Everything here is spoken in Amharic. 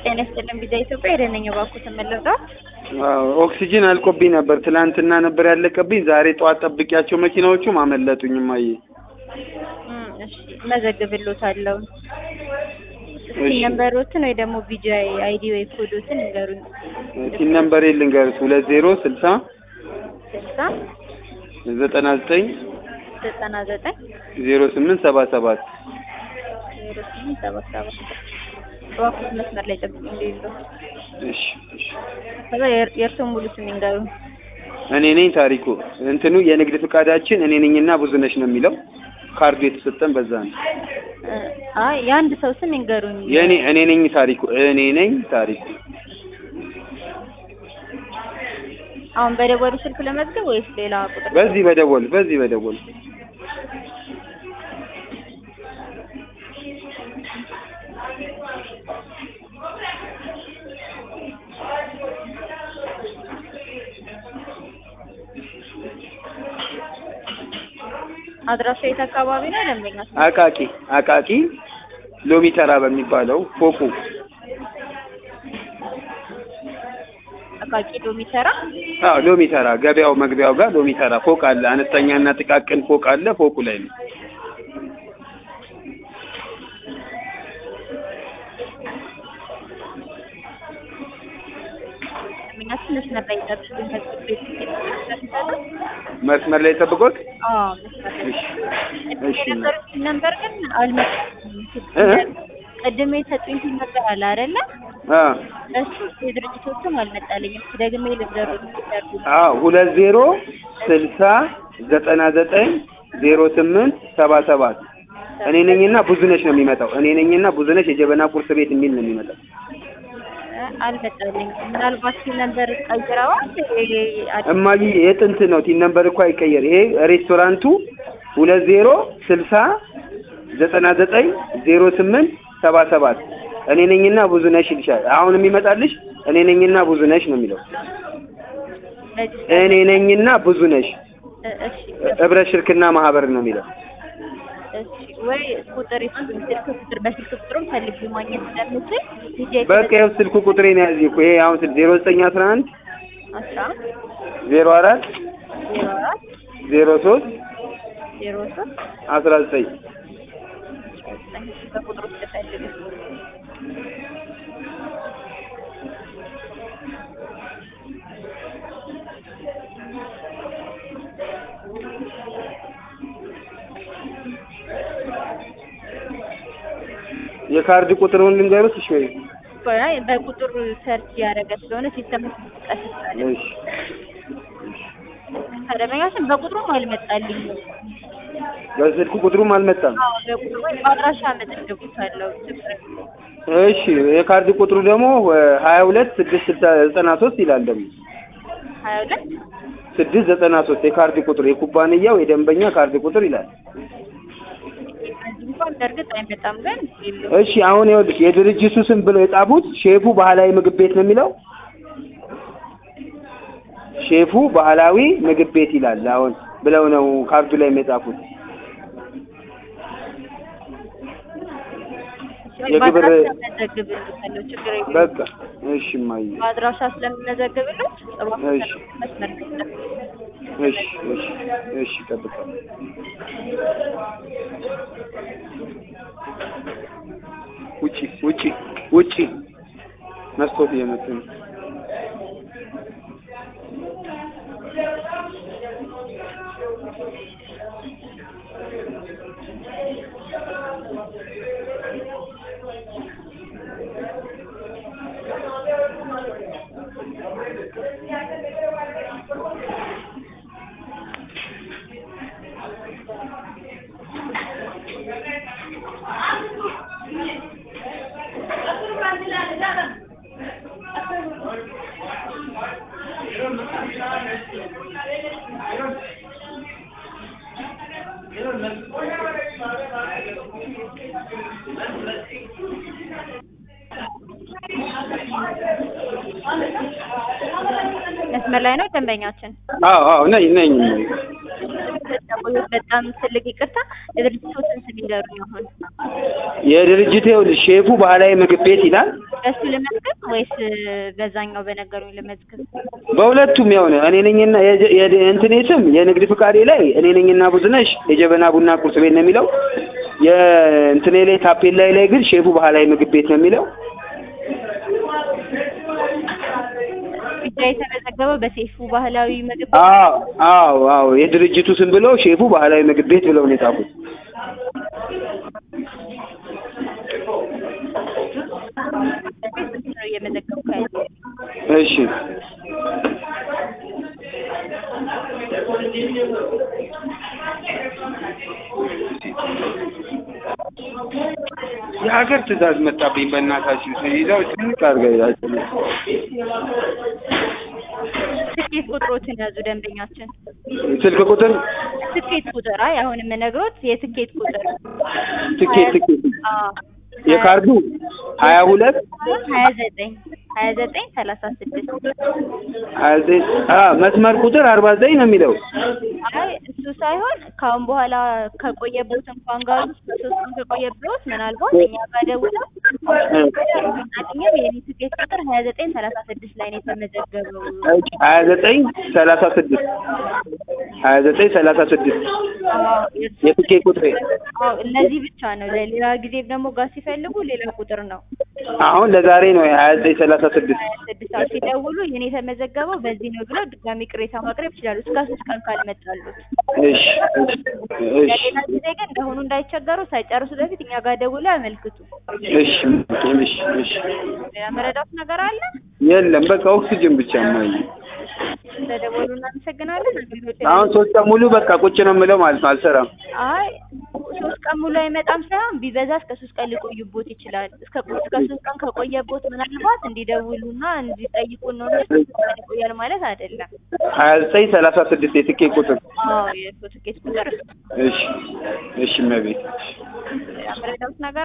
ጤና ይስጥልን ቪዛ ኢትዮጵያ የደነኛ ባኩ ተመለስኩ። አዎ ኦክሲጅን አልቆብኝ ነበር። ትላንትና ነበር ያለቀብኝ። ዛሬ ጠዋት ጠብቂያቸው መኪናዎቹም አመለጡኝ። እማዬ እሺ መዘግብሎታለሁ። እሺ። ነምበሮትን ወይ ደግሞ ቪጂ አይዲ ወይ ኮዶትን ንገሩኝ። ቲን ነምበሬ ልንገርሽ ሁለት ዜሮ ስልሳ ስልሳ ዘጠና ዘጠኝ ዘጠና ዘጠኝ ዜሮ ስምንት ሰባ ሰባት ዜሮ ስምንት ሰባት ሰባት እባክዎት መስመር ላይ ጠብቁ እንደሌለው እሺ እሺ። ከዛ የእር- የእርስዎን ሙሉ ስም ይንገሩኝ። እኔ ነኝ ታሪኩ። እንትኑ የንግድ ፍቃዳችን እኔ ነኝና ብዙነሽ ነው የሚለው ካርዱ የተሰጠን በዛ ነው። እ፣ አይ የአንድ ሰው ስም ይንገሩኝ። የእኔ እኔ ነኝ ታሪኩ። እኔ ነኝ ታሪኩ። አሁን በደወሉ ስልክ ለመዝገብ ወይስ ሌላ ቁጥር? በዚህ በደወል በዚህ በደወል አድራሻ የት አካባቢ ነው? ደንበኛ ስም አቃቂ አቃቂ ሎሚ ተራ በሚባለው ፎቁ አቃቂ ሎሚ ተራ። አዎ ሎሚ ተራ ገበያው መግቢያው ጋር ሎሚ ተራ ፎቅ አለ። አነስተኛና ጥቃቅን ፎቅ አለ። ፎቁ ላይ ነው። ደንበኛ ስም መስመር ላይ ጠብቁኝ። ከዚህ ቤት የተሰጠ መስመር ላይ ጠብቆት። አዎ መስመር ላይ እሺ እሺ ነበር ነበር ግን አልመጣም። እ? ቅድም የሰጡኝ ሲል ነበር አለ አይደለ? አ እሱ የድርጅቶቹም አልመጣልኝም። ደግሜ ልንገሩት ይደርጉ አዎ ሁለት ዜሮ ስልሳ ዘጠና ዘጠኝ ዜሮ ስምንት ሰባ ሰባት እኔ ነኝና ብዙነሽ ነው የሚመጣው። እኔ ነኝና ብዙነሽ የጀበና ቁርስ ቤት የሚል ነው የሚመጣው። አልመጣልኝም። ምናልባት ሲል ነበር ቀይረዋል። እማዬ የጥንት ነው። ቲን ነምበር እኮ አይቀየር። ይሄ ሬስቶራንቱ ሁለት ዜሮ ስልሳ ዘጠና ዘጠኝ ዜሮ ስምንት ሰባ ሰባት እኔ ነኝና ብዙነሽ ይልሻል። አሁን የሚመጣልሽ እኔ ነኝና ብዙነሽ ነው የሚለው። እኔ ነኝና ብዙነሽ እሺ ህብረት ሽርክና ማህበር ነው የሚለው። እሺ ወይ ቁጥር ይስጡኝ። ስልክ ቁጥር በስልክ ቁጥሩም ፈልጌ ማግኘት ስለምችል ዲጄ በቃ ይኸው ስልኩ ቁጥሬን ያዝ እኮ ይሄ አሁን ስል ዜሮ ዘጠኝ አስራ አንድ አስራ አንድ ዜሮ አራት ዜሮ አራት ዜሮ ሶስት ዜሮ ሶስት አስራ ዘጠኝ ዘጠኝ በቁጥሩ ስለፈልግ የካርድ ቁጥሩን ልንገሩት እሺ ወይ? ቆይ በቁጥር ሰርች ያደረገ ስለሆነ ሲስተም ቀስታለ እሺ ተደረጋችን በቁጥሩም አልመጣልኝም። በስልክ ቁጥሩም አልመጣም። አዎ በቁጥሩ ወይ በአድራሻ መዘግቡታለሁ። ችግር የለውም። እሺ የካርድ ቁጥሩ ደግሞ ሀያ ሁለት ስድስት ስልሳ ዘጠና ሶስት ይላል ደግሞ ሀያ ሁለት ስድስት ዘጠና ሶስት የካርድ ቁጥር የኩባንያው የደንበኛ ካርድ ቁጥር ይላል። በዚህ እንኳን በእርግጥ አይመጣም፣ ግን የለውም። እሺ አሁን ይኸውልሽ የድርጅቱ ስም ብለው የጻፉት ሼፉ ባህላዊ ምግብ ቤት ነው የሚለው። ሼፉ ባህላዊ ምግብ ቤት ይላል አሁን ብለው ነው ካርዱ ላይ የጻፉት። የግብር- በአድራሻ መዘግብልታለሁ። ችግር የለውም። በቃ እሺ እማዬ በአድራሻ ስለምመዘግብለት እባክህ እሺ። መስመር ላይ ጠብቁኝ። እሺ እሺ እሺ እጠብቃለሁ። ውጪ ውጪ ውጪ መስኮት እየመጡ ነው። መስመር ላይ ነው ደንበኛችን። አዎ አዎ ነኝ ነኝ በጣም ትልቅ ይቅርታ፣ የድርጅቶችን ስም ይንገሩኝ። አሁን የድርጅት ይኸውልሽ ሼፉ ባህላዊ ምግብ ቤት ይላል። በሱ ልመዝገብ ወይስ በዛኛው በነገሩኝ ልመዝገብ? በሁለቱም ያው ነው። እኔ ነኝና የጀ- የደ- እንትኔ ስም የንግድ ፍቃዴ ላይ እኔ ነኝና ብዙነሽ የጀበና ቡና ቁርስ ቤት ነው የሚለው። የእንትኔ ላይ ታፔላይ ላይ ግን ሼፉ ባህላዊ ምግብ ቤት ነው የሚለው። ብቻ የተመዘገበው በሴፉ ባህላዊ ምግብ ቤት አዎ አዎ አዎ የድርጅቱ ስም ብለው ሼፉ ባህላዊ ምግብ ቤት ብለው ነው የጻፉት። ነው እየመዘገብኩ ያለው። እሺ የሀገር ትዕዛዝ መጣብኝ። በእናታችሁ ይዘው ጭንቅ አድርገው ይዛችሁ ትኬት ቁጥሮችን ያዙ ደንበኛችን። ስልክ ቁጥር ትኬት ቁጥር አይ አሁን የምነግሮት የትኬት ቁጥር ትኬት ትኬት አዎ የካርዱ ሀያ ሁለት ሀያ ዘጠኝ ሀያ ዘጠኝ ሰላሳ ስድስት ሀያ ዘጠኝ አ መስመር ቁጥር አርባ ዘጠኝ ነው የሚለው። አይ እሱ ሳይሆን ከአሁን በኋላ ከቆየቦት እንኳን ጋር ውስጥ ሶስት ቀን ከቆየቦት ምናልባት እኛ ጋር ደውለው አገኘው የኔ ትኬት ቁጥር ሀያ ዘጠኝ ሰላሳ ስድስት ላይ ነው የተመዘገበው። ሀያ ዘጠኝ ሰላሳ ስድስት ሀያ ዘጠኝ ሰላሳ ስድስት አዎ የእሱ የትኬት ቁጥሬ አዎ እነዚህ ብቻ ነው። ለሌላ ጊዜ ደግሞ ጋር ሲፈልጉ ሌላ ቁጥር ነው። አሁን ለዛሬ ነው ሀያ ዘጠኝ ሰላሳ ስድስት ሀያ ስድስት ሰዓት ሲደውሉ የኔ የተመዘገበው በዚህ ነው ብለው ድጋሚ ቅሬታ ማቅረብ ይችላሉ። እስከ ሶስት ቀን ካልመጣሉት። እሺ እሺ ለሌላ ጊዜ ግን እንደሆኑ እንዳይቸገሩ ሳይጨርሱ በፊት እኛ ጋር ደውለው ያመልክቱ። እሺ እሺ እሺ ሌላ መረዳት ነገር አለ? የለም በቃ ኦክሲጅን ብቻ ማይ ስለደወሉ እናመሰግናለን። አገልግሎት አሁን ሶስት ቀን ሙሉ በቃ ቁጭ ነው የምለው ማለት ነው። አልሰራም። አይ ሶስት ቀን ሙሉ አይመጣም ሳይሆን ቢበዛ እስከ ሶስት ቀን ሊቆዩቦት ይችላል። እስከ እስከ ሶስት ቀን ከቆየቦት ምናልባት እንዲደውሉና እንዲጠይቁን ነው እንጂ ሶስት ቀን ይቆያል ማለት አይደለም። ሀያ ዘጠኝ ሰላሳ ስድስት የትኬት ቁጥር አዎ የፎቶ ኬስ ቁጥር እሺ እሺ መቤት ሌላ መረዳት ነገር